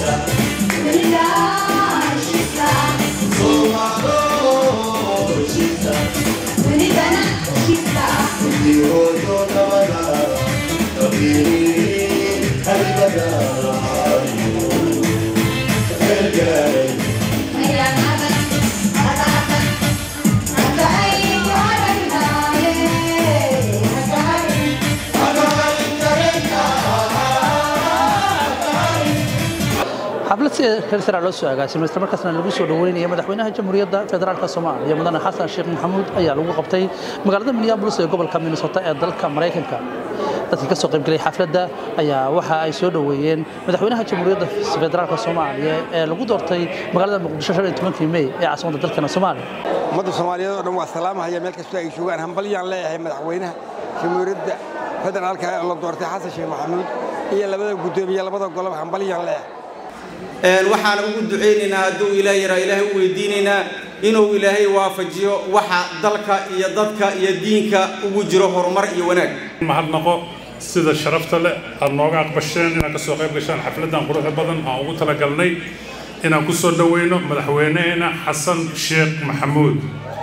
xaflad si hersara loo soo agaasimay isla markaasna lagu soo dhaweynaya madaxweynaha jamhuuriyadda federaalk soomaaliya mudane xasan sheekh maxamuud ayaa lagu qabtay magaalada minneapolis ee gobolka minnesota ee dalka maraykanka dadkii ka soo qaybgelay xafladda ayaa waxa ay soo dhoweeyeen madaxweynaha jamhuuriyadda federaalk soomaaliya ee lagu doortay magaalada muqdisho shan iyo tobankii mey ee caasimadda dalkana soomaaliya ummadda soomaaliyeed oo dhan waa salaamahaya meel kastoo ay joogaan hambalyaan leeyahay madaxweynaha jamhuuriyadda federaalka ee la doortay xasan sheekh maxamuud iyo labada guddoomiye labada golob hambalyaan leeyahay waxaan ugu ducaynaynaa hadduu ilaah yaraa ilaahay u weydiinaynaa inuu ilaahay waafajiyo waxa dalka iyo dadka iyo diinka ugu jiro horumar iyo wanaag mahadnaqo sida sharafta leh aad nooga aqbasheen inaad ka soo qayb gashaan xafladdan quruxda badan aan ugu talagalnay inaan ku soo dhoweyno madaxweynaheena xasan sheekh maxamuud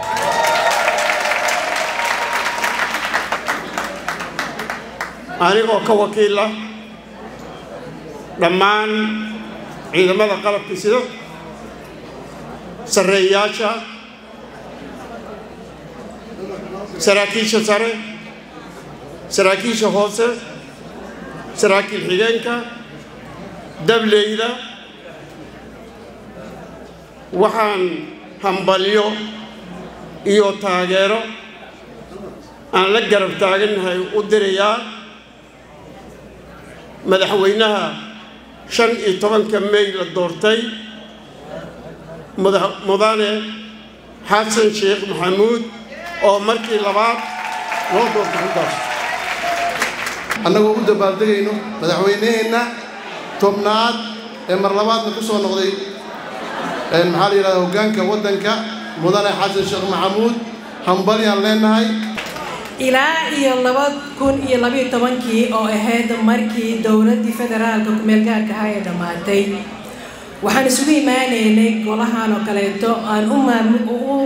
anigoo ka wakiila dhammaan ciidamada qalabka sida sarreeyayaasha saraakiisha sare saraakiisha hoose saraakiil xigeenka dableyda waxaan hambalyo iyo taageero aan la garab taagannahay u dirayaa madaxweynaha shan iyo tobanka mey la doortay mudane xasan sheekh maxamuud oo markii labaad loo doortay intaas annagoo u dabaaldegayno madaxweyneheenna tobnaad ee mar labaadna ku soo noqday maxaa la yidhahda hoggaanka waddanka mudane xasan sheekh maxamuud hambalyaan leenahay ilaa iyo laba kun iyo labayo tobankii oo ahayd markii dowladdii federaalka kumeelgaarka ahaa ee dhammaatay waxaan isugu imaanaynay golahan oo kaleeto aan u maam u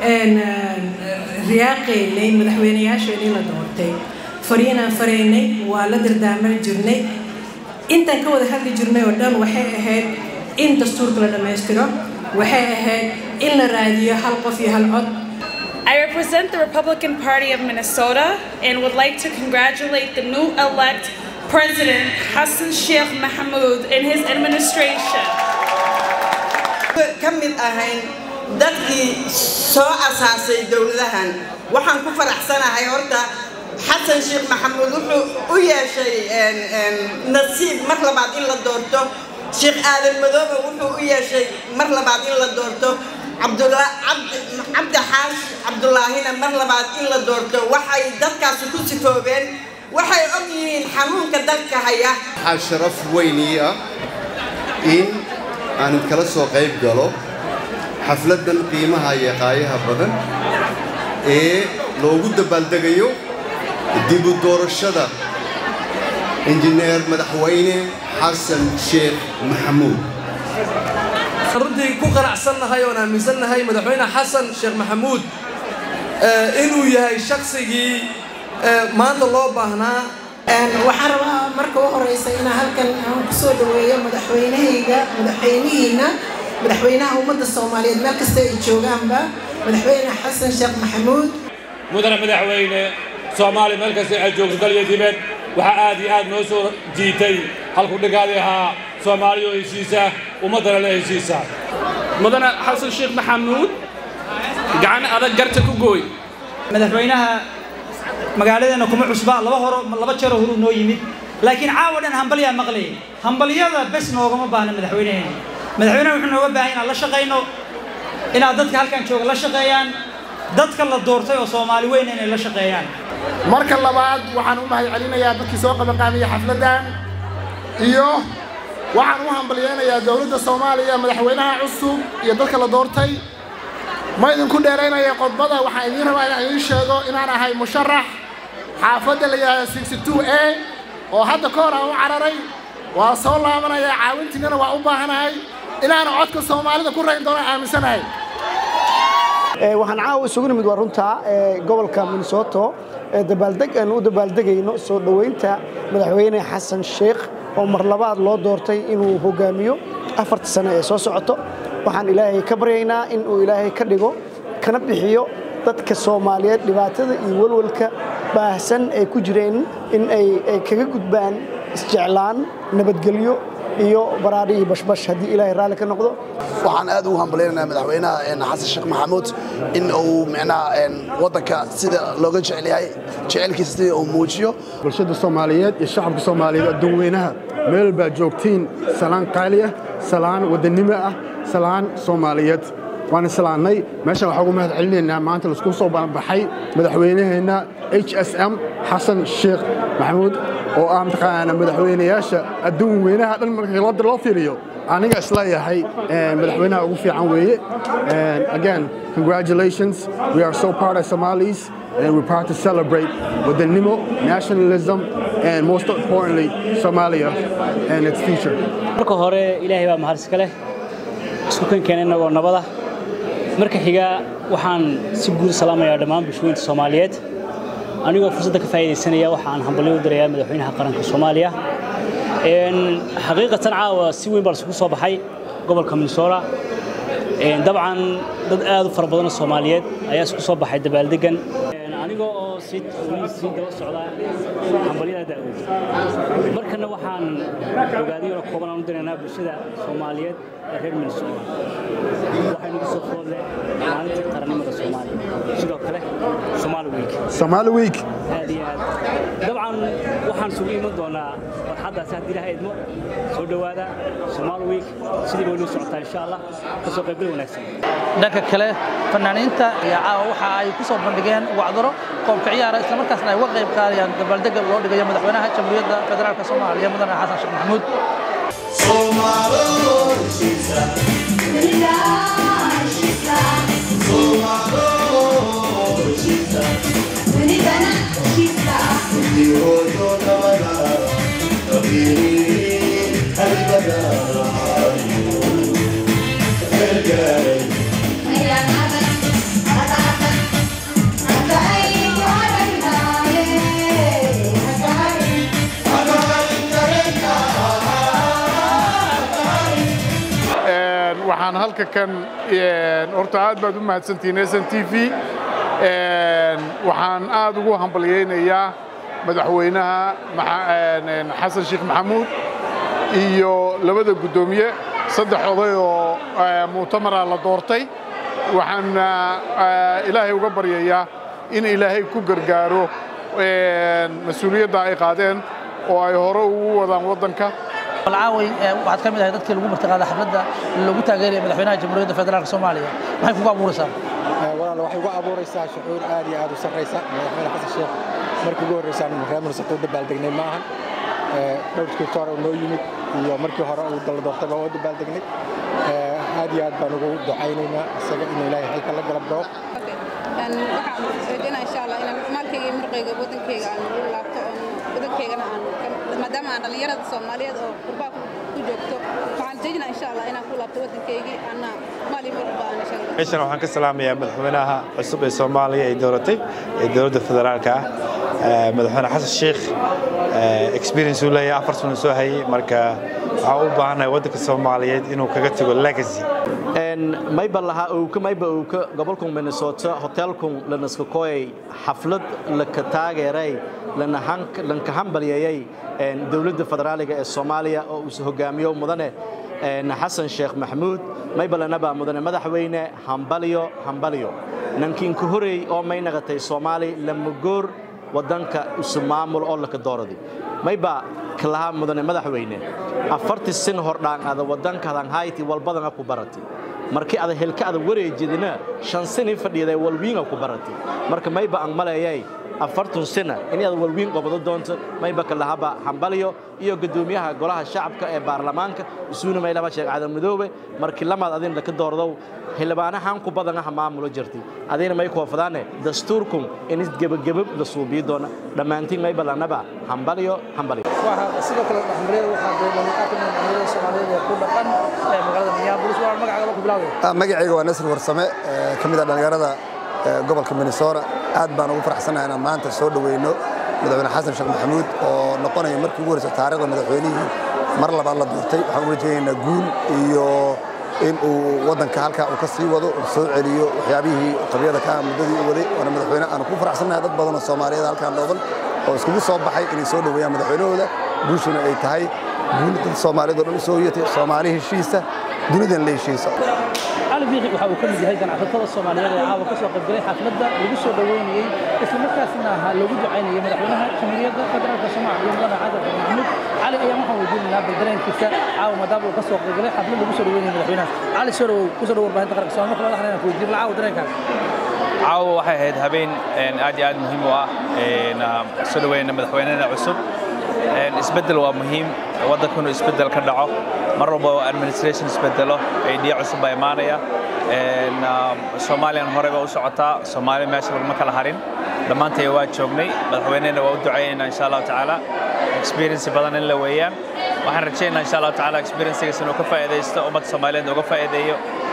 riyaaqaynay madaxweynayaasheenii la doortay fariinaan faraynay waa la dardaarmar jirnay intaan ka wada hadli jirnay oo dhan waxay ahayd in dastuurka la dhammaystiro waxay ahayd in la raadiyo hal qof iyo hal cod I represent the Republican Party of Minnesota and would like to congratulate the new elect President Hassan Sheikh Mahmoud and his administration. ka mid ahayn dadkii soo asaasay dowladahan waxaan ku faraxsanahay horta xasan sheekh maxamuud wuxuu u yeeshay nasiib mar labaad in la doorto sheekh aadan madoobe wuxuu u yeeshay mar labaad in la doorto cabdi xaash cabdulaahina mar labaad in la doorto waxay dadkaasi ku sifoobeen waxay og yihiin xanuunka dalka haya waxaa sharaf weynii ah in aan kala soo qayb galo xafladdan qiimaha iyo qaayaha badan ee loogu dabaaldegayo dibu doorashada injineer madaxweyne xasan sheekh maxamuud runtii ku qanacsannahay oon aaminsannahay madaxweyne xasan sheekh maxamuud inuu yahay shaqsigii maanta loo baahnaa waxaan rabaa marka u horeysa inaan halkan aan ku soo dhaweeyo madaxweynahayga madaxweynihiina madaxweynaha ummadda soomaaliyeed meel kasta ay joogaanba madaxweyne xasan sheekh maxamuud mudane madaxweyne soomaaliya meel kasta ay joogto dal iyo dibed waxaa aad iyo aad noo soo jiitay halku dhigaadii ahaa soomaaliya oo heshiisa ummaddana la heshiisa mudane xasan sheekh maxamuud gacan adag garta ku gooy madaxweynaha magaaladeena kuma cusba laba horo laba jeer horuu noo yimid laakiin caawa dhan hambalyaa maqlayay hambalyada bes noogama baahna madaxweynaheena madaxweynaha wuxuu nooga baahan inaan la shaqayno inaad dadka halkan jooga la shaqeeyaan dadka la doortay oo soomaali weyn inay la shaqeeyaan marka labaad waxaan u mahad celinayaa dadkii soo qabanqaabiyey xafladdan iyo waxaan u hambalyeynayaa dowladda soomaaliya madaxweynaha cusub iyo dadka la doortay ma idinku dheeraynaya qodbada waxaan idiin rabaa inaan idiin sheego inaan ahay musharax xaafadda la yidhahda sixty two a oo hadda ka hor aan u cararay waa soo laabanayaa caawintiinana waa u baahanahay inaana codka soomaalida ku rayn doona aaminsanahay waxaan caawa isugu nimid waa runta gobolka minnesota ee dabaaldeg aan u dabaaldegayno soo dhoweynta madaxweyne xasan sheekh oo mar labaad loo doortay inuu hogaamiyo afarta sano ee soo socoto waxaan ilaahay ka baryaynaa in uu ilaahay ka dhigo kana bixiyo dadka soomaaliyeed dhibaatada iyo walwalka baahsan ay ku jireen in ay kaga gudbaan isjeclaan nabadgelyo iyo baraadhi iyo bashbash haddii ilaahay raalli ka noqdo waxaan aad ugu hambalaynaynaa madaxweynaha xasan sheekh maxamuud in uu micnaha waddanka sida looga jecel yahay jecelkiisa sidii uu muujiyo bulshada soomaaliyeed iyo shacabka soomaaliyeed adduunweynaha meel baa joogtiin salaan qaali ah salaan wadannimo ah salaan soomaaliyeed waan islaannay meeshaan waxaa ugu mahad celinaynaa maanta laisku soo baxay madaxweynaheenna h s m xasan sheekh maxamuud oo ah mataqaana madaxweynayaasha adduun weynaha dhan markii loo loo fiiriyo aniga isleeyahay madaxweynaha ugu fiican weeye again congratulations we are so proud of Somalis and we're proud to celebrate wadannimo nationalism and most importantly Somalia and its future marka hore ilaahay baa mahad iska leh isku kankeena inagoo nabada marka xiga waxaan si guud salaamayaa dhammaan bulshooyinka Soomaaliyeed anigoo fursadda ka faa'iidaysanaya waxaan hambalyo u dirayaa madaxweynaha qaranka Soomaaliya een xaqiiqatan caawa si weyn baa isugu soo baxay gobolka Minnesota een dabcan dad aad u fara badan oo Soomaaliyeed ayaa isku soo baxay dabaaldegan anigoo oo si si daba socda hambalyada daawada markana waxaan ogaadiyo oo kooban aan u diraynaa bulshada Soomaaliyeed ee reer Minnesota waxay nagu soo foodle maalintii qarannimada Soomaaliya sidoo kale Somali Week Somali Week aad iyo aad dabcan waxaan sugu iman doonaa farxaddaas haddii ilahay idmo soo dhowaada Somali Week sidii bay noo socotaa insha Allah kasoo qaybgal wanaagsan dhanka kale fanaaniinta ayaa caawa waxa ay ku soo bandhigeen wacdaro qoobka ciyaara isla markaasna ay uga qayb qaadayaan dabaaldega loo dhigayo madaxweynaha jamhuuriyadda federaalka soomaaliya mudane xasan sheekh maxamuud waxaan halka kan horta aad baad u mahadsantihiin s n t v waxaan aad ugu hambalyaynayaa madaxweynaha xasan sheekh maxamuud iyo labada guddoomiye saddex oday oo mu'tamara la doortay waxaan ilaahay uga baryayaa in ilaahay ku gargaaro mas-uuliyadda ay qaadeen oo ay hore ugu wadaan waddanka alcaaway waxaad ka mid ahay dadkii lagu martiqaaday xafladda lagu taageeraya madaxweynaha jamhuuriyadda federaalka soomaaliya maxay kugu abuuraysaa walaal waxay ugu abuuraysaa shucuur aad iyo aad u sarraysa madaxweyne xasan sheekh markii ugu horreysaan reer minnesota u dabaaldegnay ma ahan dhowrkii hore uu noo yimid iyo markii hore uu dala doortay baa u dabaaldegnay aad iyo aad baan ugu ducaynaynaa isaga inuu ilaahay xilka la galab dhawo waxaan rajaynaa insha allah inaan maalkayga iyo murqayga wadankayga aan ugu laabto oon wadankaygana aan maadaama aan dhallinyarada soomaaliyeed oo qurbaa ku joogto waxaan rajaynaa insha allah inaan ku laabto wadankaygii anna maal iyo murqba aan insha allah meeshan waxaan ka salaamayaa madaxweynaha cusub ee soomaaliya ay dooratay ee dowladda federaalka ah madaxweyne xasan sheekh experience uu leeyahay afar sano soo hayay marka waxaan u baahanahay waddanka soomaaliyeed inuu kaga tago legacy mayba lahaa owka mayba owka gobolka minnesota hotelkun lanaskakoyay xaflad laka taageeray lanka hambalyeeyay dowladda federaaliga ee soomaaliya oo uu hogaamiyo mudane xasan sheekh maxamuud mayba lanaba mudane madaxweyne hambalyo hambalyo nankiinku horey oo may naqatay soomaali lamagoor waddanka isu maamul oo laka dooradi mayba kalahaa mudane madaxweyne afartii sin hordhaan ada waddankadan hayti walbadana ku barati markii ada helka ada wareejidina shan sini fadhiiday walwiinga ku barati marka mayba aan maleeyay afartun sina in aad walwiin qabado doonto mayba kalahaba hambalyo iyo gudoomiyaha golaha shacabka ee baarlamaanka isuuna maylaba sheeg cadan madoobe markii lamaad adin la ka doordow xildhibaanahan ku badan ah maamulo jirtay adina may koofadaane dastuurkum in is gebageba la suubiyo doona dhammaantiin mayba lanaba hambalyo hambalyo waxaa sidoo kale dhexmariyada waxaa dee dhalinyarada dhalinyarada Soomaaliyeed ee ku dhaqan ee magaalada Minneapolis waa magacaaga lagu bilaabay magacayga waa nasir warsame ka mid ah dhallinyarada gobolka minnesota aad baan ugu faraxsanahay inaan maanta soo dhoweyno madaxweyne xasan sheekh maxamuud oo noqonaya markii ugu horeysa taariikhda madaxweynihii mar labaad la doortay waxaan uga rajaynaynaa guul iyo in uu waddanka halkaa uu ka sii wado uu soo celiyo waxyaabihii qabyada ka muddadii u waday waana madaxweyne aan ku faraxsanahay dad badan oo soomaaliyeed halkaan dhooban oo iskugu soo baxay inay soo dhoweeyaan madaxweynahooda guushuna ay tahay guul dad soomaaliyeed oo dhan u soo yatay soomaali heshiisa dunidan la heshiisa cali biixi waxa uu ka mid yahay ganacsatada Soomaaliyeed ee caawa ka soo qayb galay xafladda lagu soo dhaweynayay isla markaasna ahaa lagu ducaynayay madaxweynaha Jamhuuriyadda Federaalka Soomaaliya Mudane Xasan Sheekh Maxamuud cali ayaa waxaan weydiinaynaa baldareenkiisa caawa maadaama uu ka soo qayb galay xaflad lagu soo dhaweynayay madaxweynaha cali soo dhawow ku soo dhawow warbaahinta qaranka Soomaaliya marka madaxna ku weydiin caawa dareenkaaga caawa waxay ahayd habeen aad iyo aad muhiim u ah soo dhaweyna madaxweynena cusub isbeddel waa muhiim waddanka inuu isbeddel ka dhaco mar walba oo administration isbeddelo idea cusub baa imaanaya soomaaliyan horey baa u socotaa soomaaliya meesha laguma kala harin dhammaantay waa joognay madaxweynena waa u ducaynaynaa insha allahu tacaala experience badan in la weeyaan waxaan rajaynaynaa insha allahu tacaala experiencegaas inuu ka faa'iidaysto ummadda soomaaliyeed uga faa'iideeyo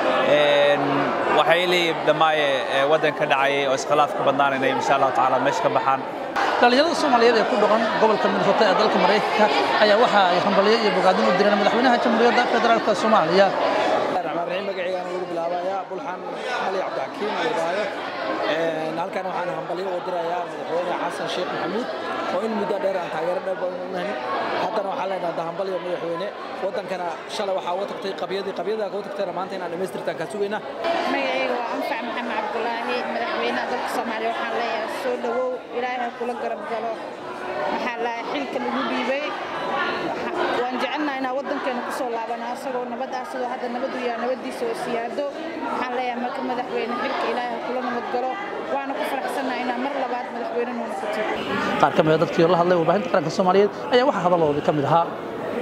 waxay leeyihiin dhammaaye waddanka dhacayay oo iskhilaaf ka badnaan inay insha allahu tacaala meesha ka baxaan dhalinyarada Soomaaliyeed ee ku dhaqan gobolka Minnesota ee dalka Mareykanka ayaa waxa ay hambalyo iyo bogaadin u direen madaxweynaha Jamhuuriyadda Federaalka Soomaaliya magacayga lagu bilaabayaa bulxan ali cabdixakiim irbaayo halkan waxaan hambalyo u dirayaa madaxweyne xasan sheekh maxamuud oo in muddo dheer aan taageero dheer badan u nahay haddana waxaan leenahay hambalyo madaxweyne waddankana shalay waxaa uga tagtay qabyadii qabyadaa uga tagtayna maanta inaan dhammaystirtaan kaa sugaynaa magacayga waa anfac maxamed cabdulaahi madaxweynaha dalka soomaaliya waxaan leeyahay soo dhawow ilaahay ha kula garab galo maxaa lahay xilka lagu dhiibay waan jecelnahay inaan waddankeena ku soo laabano asagoo nabad ah sidoo hadda nabadu yaa nabadiisa oo siyaado waxaan leeyahay marka madaxweyne xilka ilaahay ha kula nabad galo waana ku faraxsannahay inaan mar labaad madaxweyne noo noqoto qaar ka mid a dadkii la hadlay warbaahinta qaranka Soomaaliyeed ayaa waxa hadalloodii ka mid ahaa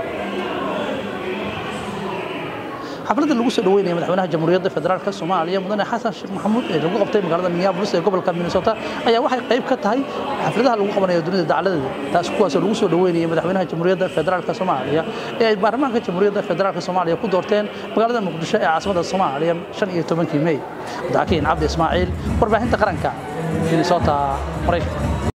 xafladda lagu soo dhaweynayay madaxweynaha Jamhuuriyadda Federaalka Soomaaliya Mudane Xasan Sheekh Maxamuud ee lagu qabtay magaalada Minneapolis ee gobolka Minnesota ayaa waxay qayb ka tahay xafladaha lagu qabanayo dunida dacaladeeda taas kuwaas oo lagu soo dhaweynayay madaxweynaha Jamhuuriyadda Federaalka Soomaaliya ee ay baarlamaanka Jamhuuriyadda Federaalka Soomaaliya ku doorteen magaalada Muqdisho ee caasimadda Soomaaliya 15 May Daakiin Cabdi Ismaaciil warbaahinta qaranka Minnesota Mareykanka